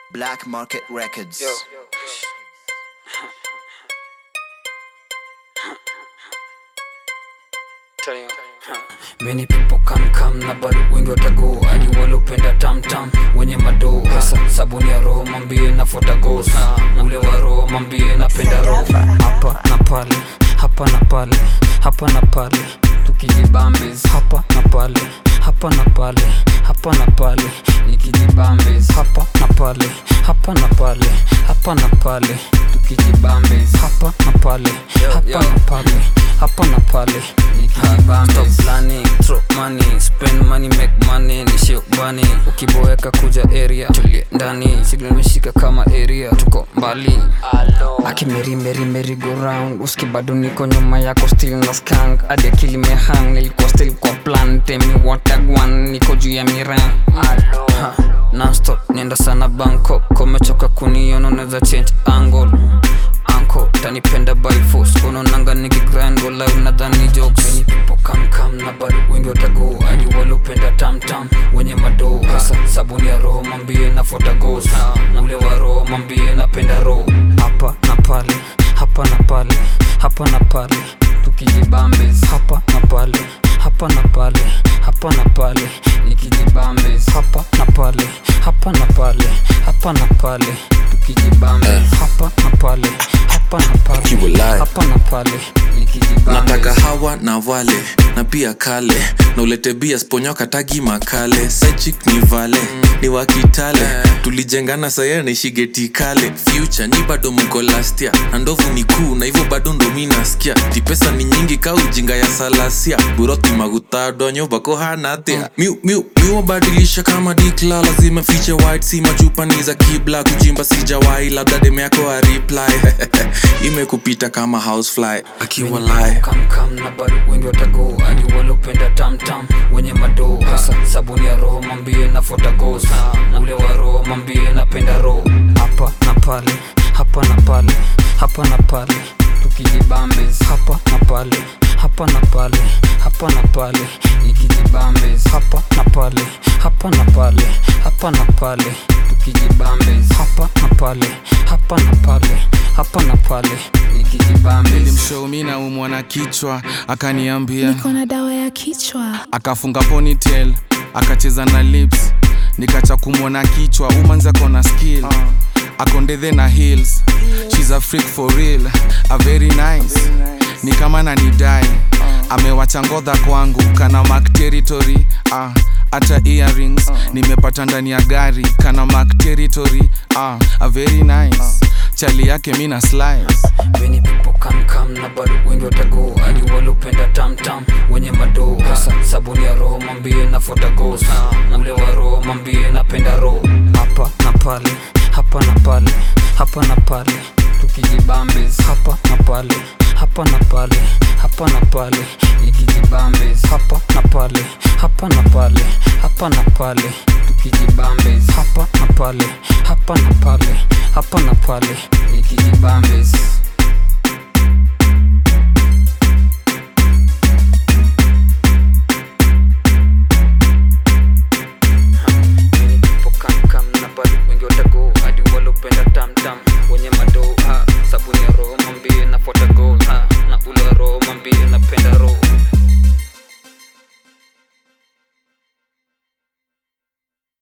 Black Market Records. Many people come come na bado wengi watago hadi walopenda tamtam wenye madoo hasa sabuni ya roho mambie nafuata gos ule wa roho mambie napenda roho hapa na pale hapa na pale hapa na pale tukijibambes hapa na pale hapa na pale hapa na pale nikijibambes hapa na pale hapa na pale hapa na pale tukijibambes hapa na pale hapa na pale hapa na pale nikijibambes Stop planning, throw money, spend money, make money, nishi ubani ukiboeka kuja area tulie ndani signal imeshika kama area tuko mbali akimeri meri meri go round uski bado niko nyuma yako still na skank hadi akili mehang nilikuwa still kwa plan temi watagwan niko juu ya miran Ha, nonstop nenda sana bangkok komechoka kuniona unaweza change angle anko tanipenda by force unaonanga nikigrind go live nadhani jokes Many people come come na bado wengi watago hadi walopenda tamtam wenye madoo hasa sabuni ya roho mambie nafuata gos ule wa roho mambie napenda roho hapa na pale hapa na pale hapa na pale tukijibambes hapa na pale hapa na pale hapa na pale nikijibambes hapa na pale hapa na pale hapa na pale tukijibambes hapa na pale hapa na pale Kiwa live. hapa na pale nikijibambes nataka hawa na wale na pia kale na ulete bia sponyoka tagi makale sechik ni vale ni wakitale tulijengana saya naishigeti kale future ni bado mko lastia na ndovu ni kuu na hivyo bado ndo mi nasikia tipesa ni nyingi ka ujinga ya salasia buroti magutadonyo bako hanatia miu miu miwabadilisha kama dikla lazima fiche white si machupa ni za kibla kujimba sijawai labda deme yako areply imekupita kama housefly akiwa live kam kam na bado wengi watago hadi walopenda tamtam wenye madoo hasa sabuni ya roho mambie nafuata gos ule wa roho mambie napenda roho hapa na pale hapa na pale hapa na pale tukijibambes hapa na pale hapa na pale hapa na pale nikijibambes hapa na pale hapa na pale hapa na pale tukijibambes hapa na pale hapa na pale hapa na pale nikijibambes nilimshow mi naumwa na kichwa akaniambia niko na dawa ya kichwa akafunga ponytail akacheza na lips nikacha kumwona kichwa umanza kona skill akondethe na heels shes a freak for real a very nice ni kama nanidai amewacha ngodha kwangu kana mark territory ah, hata earrings nimepata ndani ya gari kana mark territory ah, a very nice chali yake mi na slice Many people come come na bado wengi watago hadi walopenda tamtam wenye madoo hasa sabuni ya roho mambie nafuata gos ule wa roho mambie napenda roho hapa na pale hapa na pale hapa na pale tukijibambes hapa na pale hapa na pale hapa na pale nikijibambes hapa na pale hapa na pale hapa na pale tukijibambes hapa na pale hapa na pale hapa na pale nikijibambes